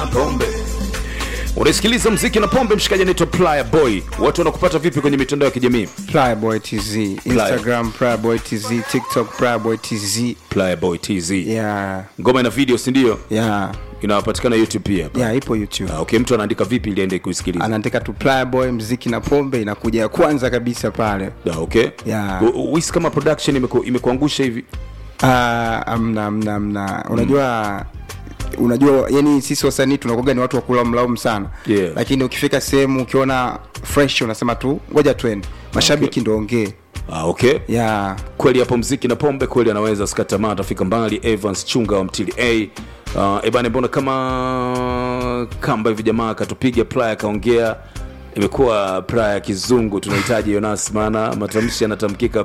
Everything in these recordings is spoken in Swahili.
pombe unasikiliza mziki na pombe mshikaji anaitwa playa boy watu wanakupata vipi kwenye mitandao ya kijamii Plyboy TZ, Instagram Plyboy TZ, TikTok Plyboy TZ. playa boy tz Yeah, ngoma ina video sindio yeah, inapatikana youtube pia yeah, ipo YouTube. Ah, okay mtu anaandika vipi ili aende kuisikiliza Anaandika tu Plyboy mziki na pombe inakuja ya kwanza kabisa pale. Ah, okay Yeah. U- u- wisi kama production imeku- imekuangusha hivi Ah, amna amna amna. Unajua unajua yani sisi wasanii tunakuwa ni watu wa kula mlaumu sana Yeah. lakini ukifika sehemu ukiona fresh unasema tu ngoja twende mashabiki ndo ongee ah, okay yeah. kweli hapo mziki na pombe kweli anaweza skatamaa atafika mbali evans chunga wa mtili a uh, ebane mbona kama kamba hivi jamaa akatupiga playa akaongea imekuwa playa ya kizungu tunahitaji yonas maana matamshi yanatamkika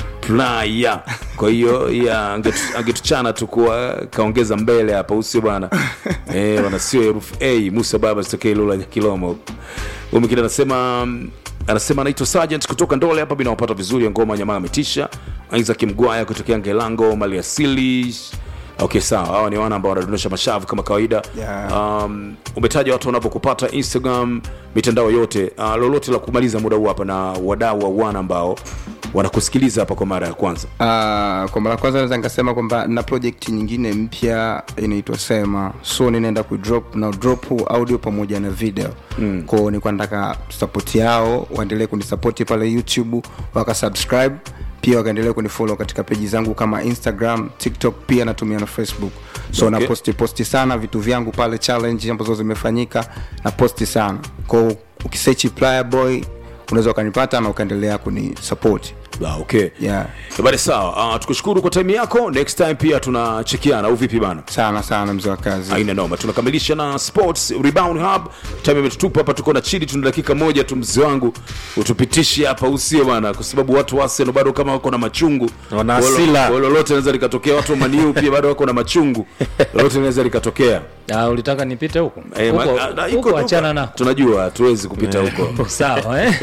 playa kwa hiyo ya angetu- angetuchana tu kuwa kaongeza mbele hapa usio bwana eh, bwana sio herufi a musa baba sitokee lula kilomo huyu mwingine anasema anasema anaitwa sergeant kutoka ndole hapa binawapata vizuri ya ngoma nyamaa ametisha isaac mgwaya kutokea ngelango maliasili okay sawa hawa ni wana ambao wanadondosha mashavu kama kawaida Yeah. um, umetaja watu wanavyokupata instagram mitandao yote uh, lolote la kumaliza muda huu hapa na wadau wa wana ambao wanakusikiliza hapa kwa mara ya kwanza Uh, kwa mara kwanza naweza nikasema kwamba na project nyingine mpya inaitwa sema so ninaenda kudrop na drop audio pamoja na video mm. kwao nilikuwa nataka support yao waendelee kunisapoti pale youtube wakasubscribe pia wakaendelea kunifollow katika peji zangu kama instagram tiktok pia natumia na facebook so Okay. na posti posti sana vitu vyangu pale challenge ambazo zimefanyika na posti sana kwao ukisechi plier boy unaweza ukanipata na ukaendelea kunisapoti ah, okay yeah. bari sawa uh, tukushukuru kwa time yako next time pia tunachekiana au vipi bana sana sana mzee wa kazi aina noma tunakamilisha na sports rebound hub time imetutupa hapa tuko na chini tuna dakika moja tu mzee wangu utupitishe hapa usio bana kwa sababu watu wa Arsenal bado kama wako na machungu Wana Walo- hasira. walo- lolote linaweza likatokea watu wa maniu pia bado wako na machungu lolote linaweza likatokea Ah, ulitaka nipite huko Eh, ma- Huko- ah, na- huko iko tu- achana nako tunajua hatuwezi kupita huko sawa eh?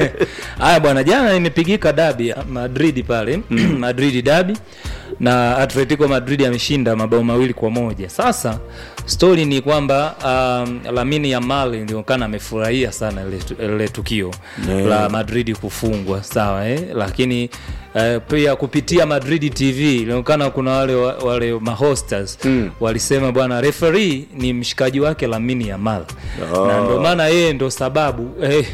haya bwana jana imepigika dabi ya madrid pale madrid dabi na atletico madrid ameshinda mabao mawili kwa moja sasa stori ni kwamba um, lamini yamal ilionekana amefurahia sana ile- ile tukio Yeah. la madrid kufungwa sawa eh? lakini Uh, pia kupitia madrid tv ilionekana kuna wale wale mahostas mm. walisema bwana referi ni mshikaji wake lamini yamal Oh. na ndo maana yeye ndo sababu eh,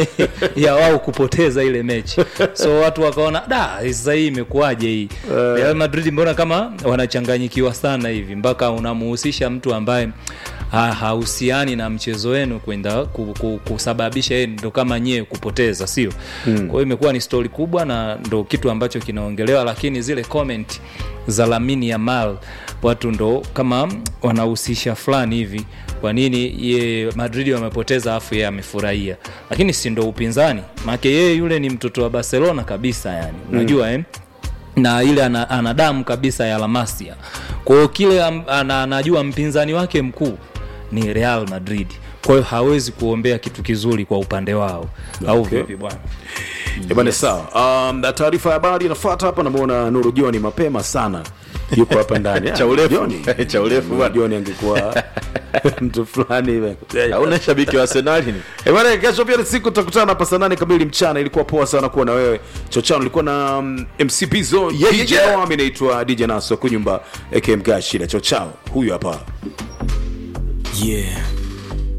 ya wao kupoteza ile mechi so watu wakaona da sasa hii imekuwaje hii Real Madrid mbona kama wanachanganyikiwa sana hivi mpaka unamuhusisha mtu ambaye ha- hahusiani na mchezo wenu kwenda ku, ku, kusababisha yeye ndo kama nyie kupoteza sio hmm. kwa hiyo imekuwa ni stori kubwa na ndo kitu ambacho kinaongelewa lakini zile comment za lamini ya mal watu ndo kama wanahusisha fulani hivi kwa nini ye madrid wamepoteza afu yeye amefurahia lakini si ndo upinzani maake yeye yule ni mtoto wa barcelona kabisa yani unajua mm. eh? na ile ana, ana damu kabisa ya lamasia kwa hiyo kile am- ana, anajua mpinzani wake mkuu ni real madrid kwa hiyo hawezi kuombea kitu kizuri kwa upande wao au Okay. vipi bwana Ebane sawa. Um, na taarifa ya habari inafuata hapa, namuona Nuru Joni mapema sana yuko hapa ndani. Cha urefu. Joni. Cha urefu Nuru bwana. Joni angekuwa mtu fulani hivi. hauna shabiki wa arsenali ni Eh, bwana, kesho pia ni siku tutakutana hapa saa nane kamili mchana. Ilikuwa poa sana kuwa na wewe Chochano. Ilikuwa na um, MC Pizzo, Yeah, DJ yeah. Wami, naitwa DJ Naso Kunyumba aka Mgashira. Chochao huyu hapa. Yeah.